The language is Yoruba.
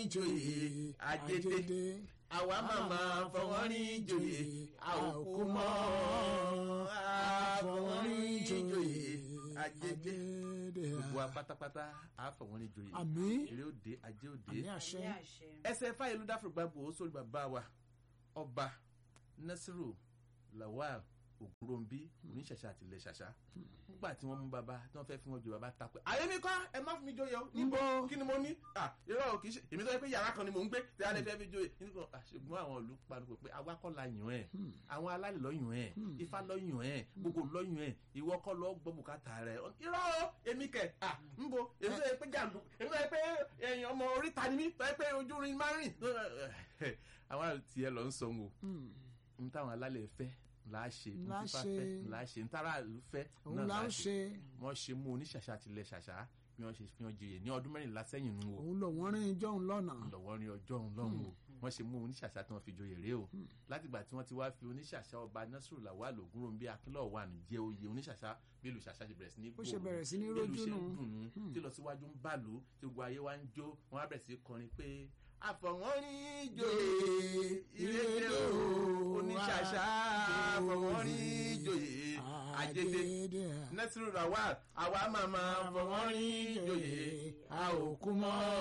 joyè àjèdè àwa màmá fọwọ́rin joyè a ò kú mọ́ àfọwọ́rin joyè àjèdè gbogbo wa pátápátá àfọwọ́rin joyè àmín èrè òde ajé òde àmín àṣẹ Àmì àṣẹ. ẹsẹ̀ fáyẹlú dáfúrúgbàgbò sórí bàbá wa ọba nasiru lawal ògúnròmbí oníṣàṣà àtìlẹ̀ ṣàṣà nígbà tí wọ́n mú bàbá tí wọ́n fẹ́ fún wọn jù bàbá takò àyè mi kọ́ ẹ má fún mi joyè o níbo Níbo? kí ni mo ní à irọ́ o kì í ṣe èmi sọ pé yàrá kan ni mò ń gbé tí a lè fẹ́ fi joyè nígbà ṣùgbọ́n àwọn ìlú panupọ̀ pé àwa kọ́ la yàn ẹ̀ àwọn alálẹ̀ lọ́ yàn ẹ̀ ifá lọ́ yàn ẹ̀ gbogbo lọ́ yàn ẹ̀ ìwọ kọ́ lọ́ gbọ́ bùkátà rẹ̀ irọ́ o èmi kẹ̀ à níbo èmi sọ pé jàǹdù èmi sọ pé èèyàn ọmọ oríta ni mí sọ pé ojú rin máa ń rìn àwọn àti ẹ lọ ń sọ ń wò n táwọn alálẹ̀ fẹ́ là á ṣe n Là á tífà ṣe. fẹ́ là á ṣe n tára ìlú fẹ́ òun náà là là á ń ṣe wọ́n ṣe mú oníṣàṣà tilẹ̀ ṣàṣà bí wọ́n ṣe fi hàn jẹyẹ ní ọdún mẹ́rìnlá sẹ́yìn nù o òun lò wọ́n rìn jọ́hún lọ́nà lọ́wọ́ ní ọjọ́ òun lọ́hùn o wọ́n ṣe mú oníṣàṣà tí wọ́n fi joyè rèé o látìgbà tí wọ́n ti wá fi oníṣàṣà ọba nasiru lawal ogunrombi akínlọ̀ wà ní jẹ́ oyè oníṣàṣà bí ìlú ṣàṣà ṣe bẹ̀rẹ̀ sí ní Ó ṣe gbòòrò, bẹ̀rẹ̀ sí ní bí ìlú rójú ṣe ń nù. dùn nù tí lọ síwájú ń bàlú tí gbogbo ayé wa ń jó wọ́n á bẹ̀rẹ̀ sí í kọrin pé àfọ̀wọ́rin joyè ìrèké o oníṣàṣà àfọ̀wọ́rin joyè àjèjì nasiru lawal àwa màmá àfọ̀wọ́rin joyè a ò kú mọ́.